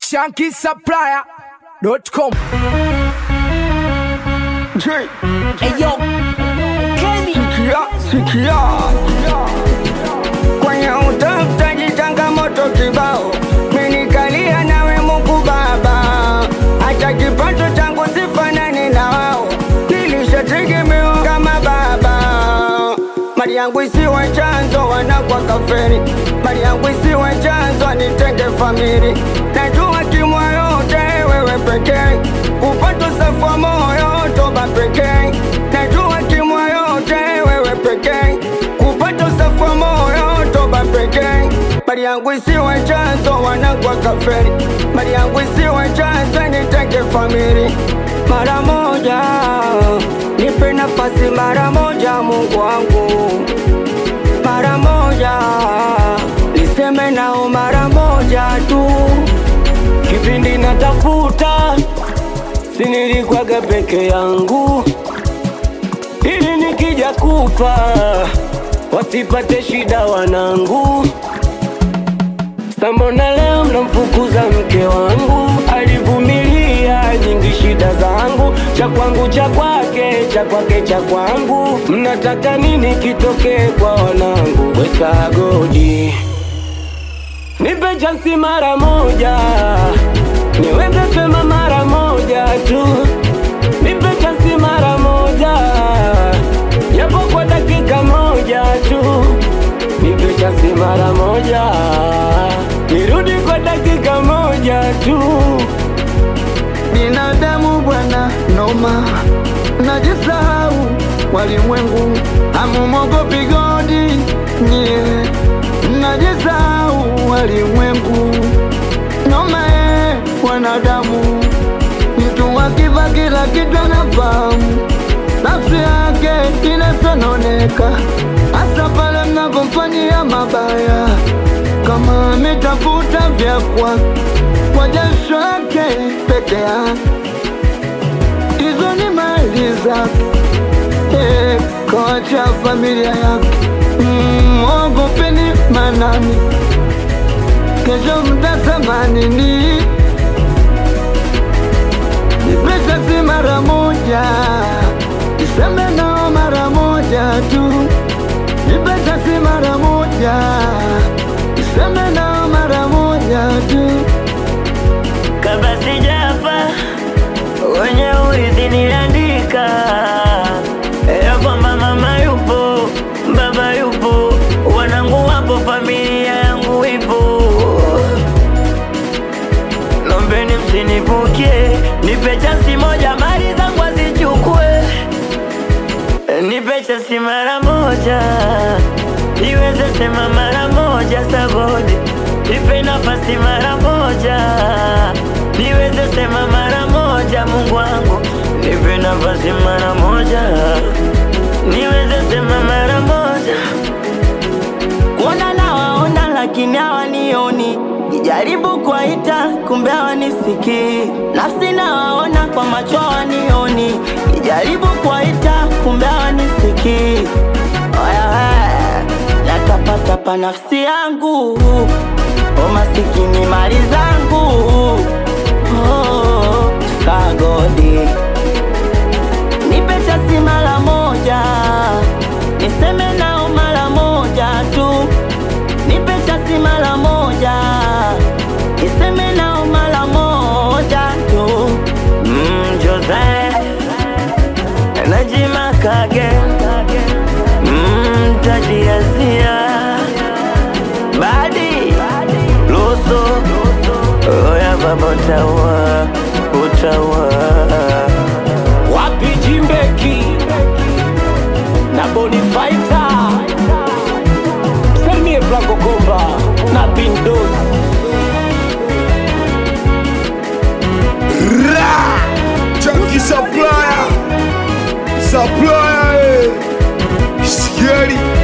shankisupplier.com. Eyo, Kenny. Sikia, sikia. Kwenye utafutaji changamoto kibao, menikalia nawe Mungu Baba, hata kipato changu sifanani na wao, nilishategemewa kama baba. Mali yangu isiwe chanzo wanakwa kaferi, mali yangu isiwe chanzo nitenge famili, najua kimwa yote wewe pekee, kupata safa moyo toba pekee, najua kimwa yote wewe pekee, kupata safa moyo toba pekee, mali yangu isiwe chanzo wanakwa kaferi, mali yangu isiwe chanzo nitenge famili, mara moja nipe nafasi mara moja Mungu wangu mara moja niseme nao mara moja tu kipindi natafuta sinilikuwaga peke yangu ili nikija kufa wasipate shida wanangu Sambona leo mnamfukuza mke wangu, alivumilia nyingi shida zangu, cha kwangu cha kwake, cha kwake cha kwangu. Mnataka nini kitokee kwa wanangu? Weka godi, nipe chansi mara moja, niweze sema mara moja tu, nipe chansi mara moja, japo kwa dakika moja tu nipe chansi mara moja, nirudi kwa dakika moja tu. binadamu bwana noma, najisahau walimwengu, hamumogopi godi nye, najisahau walimwengu noma e, wanadamu mtu akiva kila kitu anafahamu nafsi yake inasononeka, hasa pale mnapomfanyia mabaya, kama ametafuta vya kwake kwa jasho yake peke yake, hizo ni mali zake, eh, kawacha familia yake. Mm, Mwogopeni manani, kesho mtasema nini? Nipesa si mara moja, niseme nao mara moja tu. Nipesa si mara moja, niseme nao mara moja tu. Kabla sijafa wenye urithi niliandika ya kwamba mama yupo, baba yupo, wanangu wapo, familia yangu ipo. Lombeni msinivukie, nipe chansi moja, mali zangu azichukue, nipe chansi mara moja, niweze sema mara moja sagodi, nipe nafasi mara moja, niweze sema mara moja, Mungu wangu, nipe nafasi mara moja, niweze sema mara moja kuona nawaona lakini hawanioni, nijaribu kuwaita kumbe hawanisikii. Nafsi nawaona kwa macho hawanioni, nijaribu kuwaita kumbe hawanisikii. Oya we, natapatapa nafsi yangu, o masikini mali zangu, oh, sagodi nipe chasi mara moja, niseme nao mara moja tu, nipe chasi mara moja, niseme nao mara moja tu. Mm, Jose Najima Kage mm, Tajiazia Badi Luso Oya baba utawa Utawa wapi Jimbeki na Bonifaita, Salimie Franco Komba na Bindos. Ra! Chunky supplier. Supplier. eh. Scary.